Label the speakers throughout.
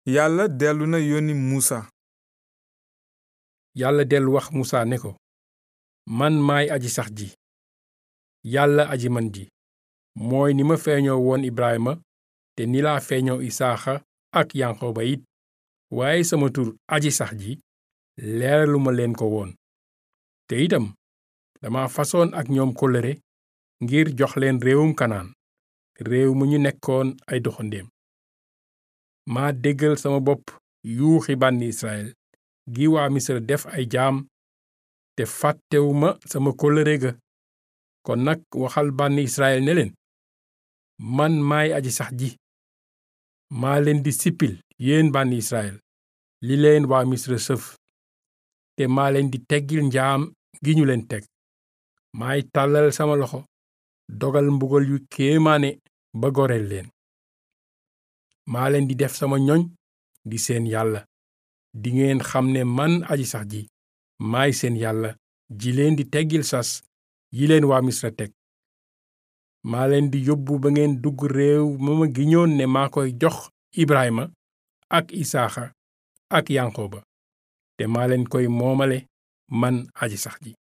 Speaker 1: yàlla dellu na yónni muusa
Speaker 2: yàlla dellu wax musa ne ko man maay aji sax ji yàlla aji man ji mooy ni ma feeñoo woon ibrahima te ni laa feeñoo isaaxa ak yanqooba it waaye sama tur aji sax ji leeraluma leen ko woon te itam dama fasoon ak ñoom kóllëre ngir jox leen réewum kanaan réew mu ñu nekkoon ay doxandéem maa déggal sama bopp yuuxi bànni israel gi waa misra def ay jaam te fàttewuma sama kóllëre ga kon nag waxal bànni israel ne leen man maay aji sax ji maa leen di sippil yéen bànni israel li leen waa misra sëf te maa leen di teggil njaam gi ñu leen teg maay tàllal sama loxo dogal mbugal yu kéemaane ba goreel leen maa leen di def sama ñoñ di seen yàlla dingeen xam ne man aji sax ji maay seen yàlla ji leen di teggil sas yi leen waa misra teg maa leen di yóbbu ba ngeen dugg réew ma ma giñoon ne maa koy jox ibrahima ak isaaxa ak yanqooba te maa leen koy moomale man aji sax ji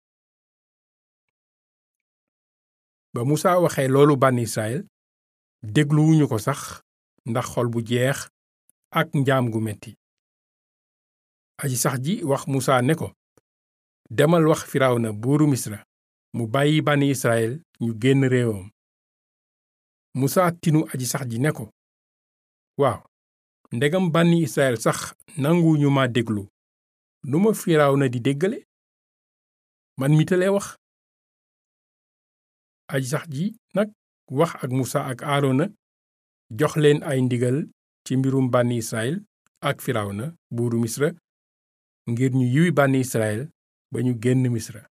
Speaker 2: ba musa waxee loolu bànn israel dégluwuñu ko sax ndax xol bu jeex ak njaam gu metti aji sax ji wax musa ne ko demal wax firawna buuru misra mu bàyyi bànni israel ñu génn réewam musa tinu aji sax ji ne ko waaw ndegam bànni israel sax nanguwuñu ma déglu nu ma firawna di déggale man mi tale wax aji sax ji nag wax ak musa ak aarona jox leen ay ndigal ci mbirum bànni israel ak firawna buuru misra ngir ñu yiwi bànni israel ba ñu génn misra